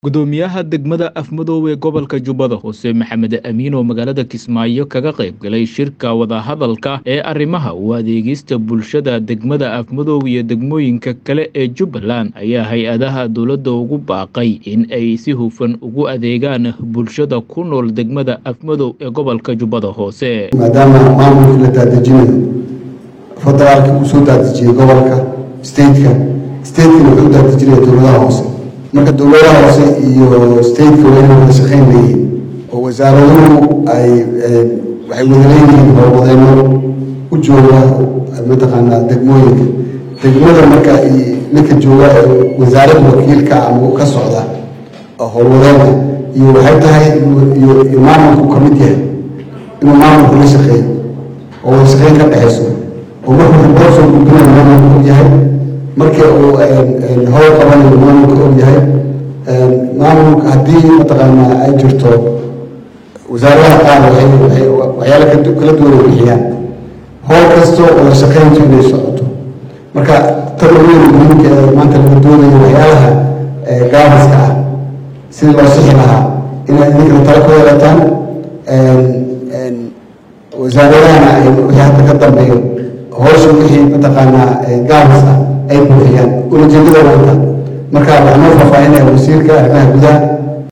gudoomiyaha degmada afmadow ee gobolka jubbada hoose maxamed amiin oo magaalada kismaayo kaga qayb galay shirka wadahadalka ee arrimaha u adeegista bulshada degmada afmadow iyo degmooyinka kale ee jubbaland ayaa hay-adaha dowladda ugu baaqay in ay si hufan ugu adeegaan bulshada ku nool degmada afmadow ee gobolka jubbada hoose maadaama maamulkii la daadejinayo federaalkii uu soo daadejiyey gobolka stateka statekana wuxuu u daadejinaya dowladaha hoose marka dowladaha hoose iyo stateka waa inay wada shaqayn leeyihiin oo wasaaraduhu ay waxay wada leeyihiin howlwadeyno u jooga mataqaanaa degmooyinka degmada marka ninka jooga ee wasaaradda wakiilka ama ka socda howlwadeenka iyo waxay tahay iyo maamulku ka mid yahay inuu maamulku la shaqeeyo oo wada shaqeyn ka dhexayso oo markuu ribood soo gudbinayo maamulku og yahay markii uu howl qabanayo maamulka og yahay maamulka haddii mataqaanaa ay jirto wasaaradaha qaar waxay waxyaala kala duwan ay bixiyaan howl kastoo wada shaqeyntu inay socoto marka tan weyn muhiimka ee maanta laga doonayo waxyaalaha gaadiska ah sidii loo sixi lahaa inay idinkana tala ku yeelataan wasaaradahana wixii hadda ka dambeeyo howsha wixii mataqaanaa gaadis ah ay buuxiyaan ulajeedada wata marka waxaa noo faahfaahinaya wasiirka arrimaha gudaha